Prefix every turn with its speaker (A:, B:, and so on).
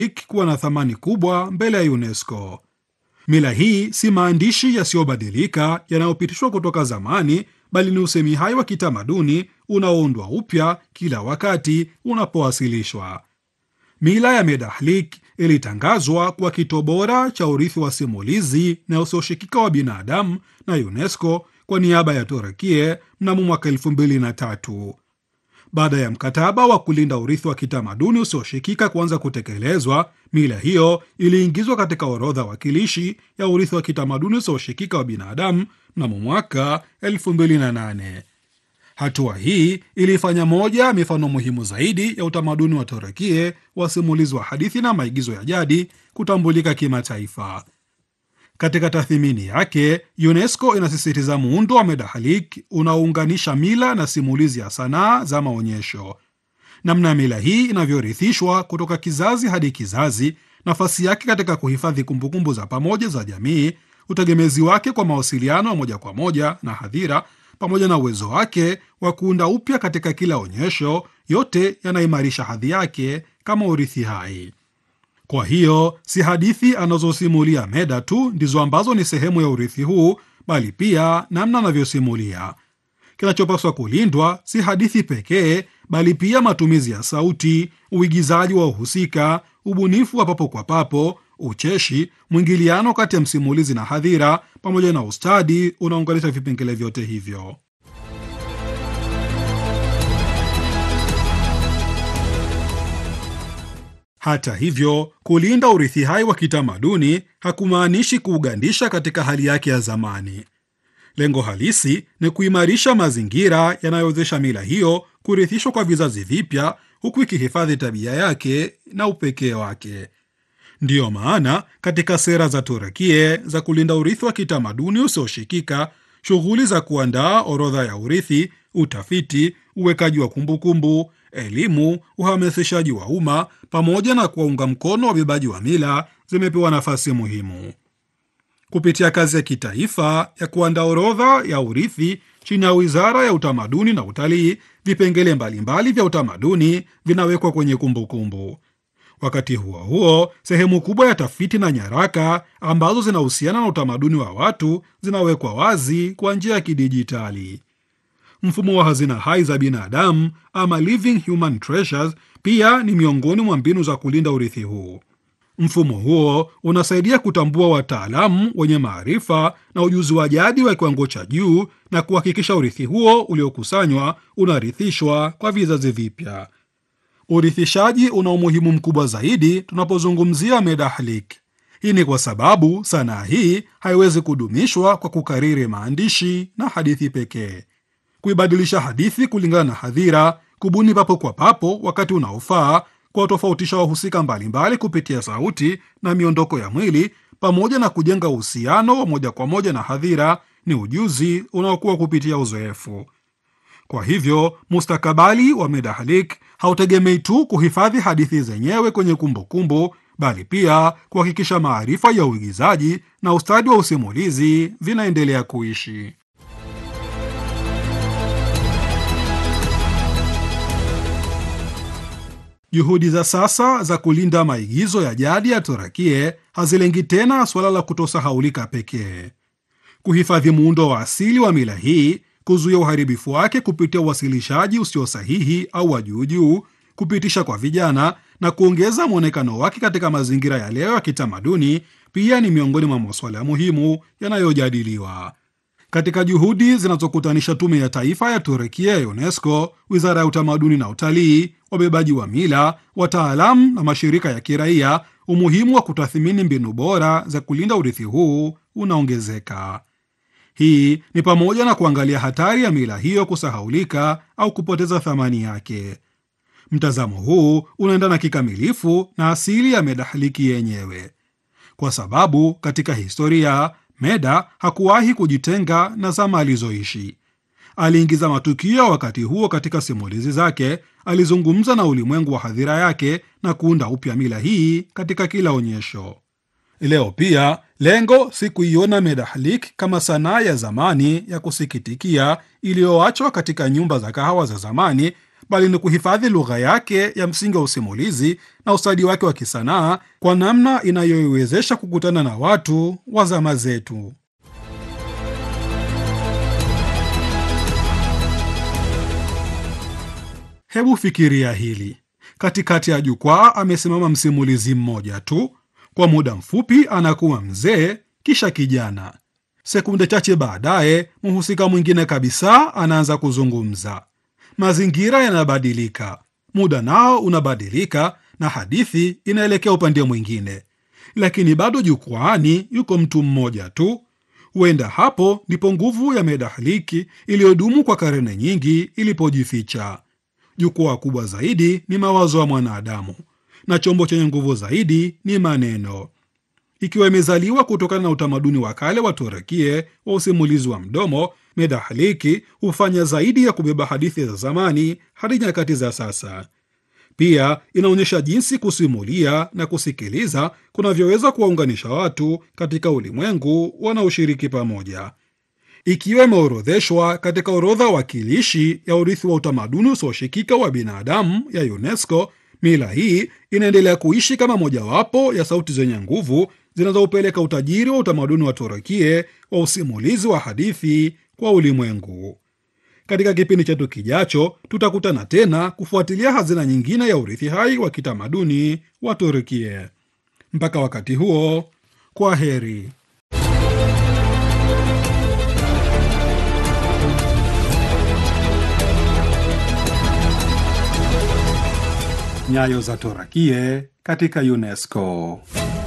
A: kuwa na thamani kubwa mbele ya UNESCO. Mila hii si maandishi yasiyobadilika yanayopitishwa kutoka zamani, bali ni usemi hai wa kitamaduni unaoundwa upya kila wakati unapowasilishwa. Mila ya Medahlik ilitangazwa kuwa kito bora cha urithi wa simulizi na usioshikika wa binadamu na UNESCO kwa niaba ya Turukia mnamo mwaka elfu mbili na tatu. Baada ya mkataba wa kulinda urithi wa kitamaduni usioshikika kuanza kutekelezwa, mila hiyo iliingizwa katika orodha wakilishi ya urithi wa kitamaduni usioshikika wa binadamu mnamo mwaka 2008. Hatua hii ilifanya moja ya mifano muhimu zaidi ya utamaduni wa Turukia wa simulizi wa hadithi na maigizo ya jadi kutambulika kimataifa. Katika tathmini yake, UNESCO inasisitiza muundo wa Medahalik unaounganisha mila na simulizi ya sanaa za maonyesho. Namna mila hii inavyorithishwa kutoka kizazi hadi kizazi, nafasi yake katika kuhifadhi kumbukumbu za pamoja za jamii, utegemezi wake kwa mawasiliano ya moja kwa moja na hadhira, pamoja na uwezo wake wa kuunda upya katika kila onyesho, yote yanaimarisha hadhi yake kama urithi hai. Kwa hiyo si hadithi anazosimulia Meda tu ndizo ambazo ni sehemu ya urithi huu, bali pia namna anavyosimulia. Kinachopaswa kulindwa si hadithi pekee, bali pia matumizi ya sauti, uigizaji wa uhusika, ubunifu wa papo kwa papo, ucheshi, mwingiliano kati ya msimulizi na hadhira, pamoja na ustadi unaunganisha vipengele vyote hivyo. Hata hivyo, kulinda urithi hai wa kitamaduni hakumaanishi kuugandisha katika hali yake ya zamani. Lengo halisi ni kuimarisha mazingira yanayowezesha mila hiyo kurithishwa kwa vizazi vipya, huku ikihifadhi tabia yake na upekee wake. Ndiyo maana katika sera za Turukia za kulinda urithi wa kitamaduni usioshikika, shughuli za kuandaa orodha ya urithi, utafiti, uwekaji wa kumbukumbu elimu, uhamasishaji wa umma pamoja na kuwaunga mkono wabebaji wa mila zimepewa nafasi muhimu kupitia kazi ya kitaifa ya kuandaa orodha ya urithi chini ya Wizara ya Utamaduni na Utalii. Vipengele mbalimbali vya utamaduni vinawekwa kwenye kumbukumbu kumbu. Wakati huo huo, sehemu kubwa ya tafiti na nyaraka ambazo zinahusiana na utamaduni wa watu zinawekwa wazi kwa njia ya kidijitali. Mfumo wa hazina hai za binadamu ama living human treasures pia ni miongoni mwa mbinu za kulinda urithi huu. Mfumo huo unasaidia kutambua wataalamu wenye maarifa na ujuzi wa jadi wa kiwango cha juu na kuhakikisha urithi huo uliokusanywa unarithishwa kwa vizazi vipya. Urithishaji una umuhimu mkubwa zaidi tunapozungumzia Medahlik. Hii ni kwa sababu sanaa hii haiwezi kudumishwa kwa kukariri maandishi na hadithi pekee kuibadilisha hadithi kulingana na hadhira, kubuni papo kwa papo wakati unaofaa, kuwatofautisha wahusika mbalimbali kupitia sauti na miondoko ya mwili, pamoja na kujenga uhusiano wa moja kwa moja na hadhira, ni ujuzi unaokuwa kupitia uzoefu. Kwa hivyo mustakabali wa Medahlik hautegemei tu kuhifadhi hadithi zenyewe kwenye kumbukumbu kumbu, bali pia kuhakikisha maarifa ya uigizaji na ustadi wa usimulizi vinaendelea kuishi. Juhudi za sasa za kulinda maigizo ya jadi ya Turukia hazilengi tena suala la kutosahaulika pekee. Kuhifadhi muundo wa asili wa mila hii, kuzuia uharibifu wake kupitia uwasilishaji usio sahihi au wa juujuu, kupitisha kwa vijana na kuongeza mwonekano wake katika mazingira ya leo ya kitamaduni, pia ni miongoni mwa masuala muhimu yanayojadiliwa. Katika juhudi zinazokutanisha Tume ya Taifa ya Turukia ya UNESCO, Wizara ya Utamaduni na Utalii, wabebaji wa mila, wataalamu na mashirika ya kiraia, umuhimu wa kutathmini mbinu bora za kulinda urithi huu unaongezeka. Hii ni pamoja na kuangalia hatari ya mila hiyo kusahaulika au kupoteza thamani yake. Mtazamo huu unaendana kikamilifu na asili ya Medahliki yenyewe, kwa sababu katika historia Meda hakuwahi kujitenga na zama alizoishi. Aliingiza matukio ya wakati huo katika simulizi zake, alizungumza na ulimwengu wa hadhira yake na kuunda upya mila hii katika kila onyesho. Leo pia lengo si kuiona Medahlik kama sanaa ya zamani ya kusikitikia iliyoachwa katika nyumba za kahawa za zamani, bali ni kuhifadhi lugha yake ya msingi wa usimulizi na ustadi wake wa kisanaa kwa namna inayoiwezesha kukutana na watu wa zama zetu. Hebu fikiria hili: katikati ya jukwaa amesimama msimulizi mmoja tu. Kwa muda mfupi anakuwa mzee, kisha kijana. Sekunde chache baadaye, mhusika mwingine kabisa anaanza kuzungumza. Mazingira yanabadilika, muda nao unabadilika, na hadithi inaelekea upande mwingine, lakini bado jukwaani yuko mtu mmoja tu. Huenda hapo ndipo nguvu ya medahaliki iliyodumu kwa karne nyingi ilipojificha. Jukwaa kubwa zaidi ni mawazo ya mwanadamu na chombo chenye nguvu zaidi ni maneno. Ikiwa imezaliwa kutokana na utamaduni wa kale wa Turukie wa usimulizi wa mdomo, medahaliki hufanya zaidi ya kubeba hadithi za zamani hadi nyakati za sasa. Pia inaonyesha jinsi kusimulia na kusikiliza kunavyoweza kuwaunganisha watu katika ulimwengu wanaoshiriki pamoja. Ikiwa imeorodheshwa katika orodha wakilishi ya urithi wa utamaduni usioshikika wa binadamu ya UNESCO, mila hii inaendelea kuishi kama mojawapo ya sauti zenye nguvu zinazopeleka utajiri wa utamaduni wa Turukie wa usimulizi wa hadithi kwa ulimwengu. Katika kipindi chetu kijacho, tutakutana tena kufuatilia hazina nyingine ya urithi hai wa kitamaduni wa Turukie. Mpaka wakati huo, kwa heri. Nyayo za Turukie katika UNESCO.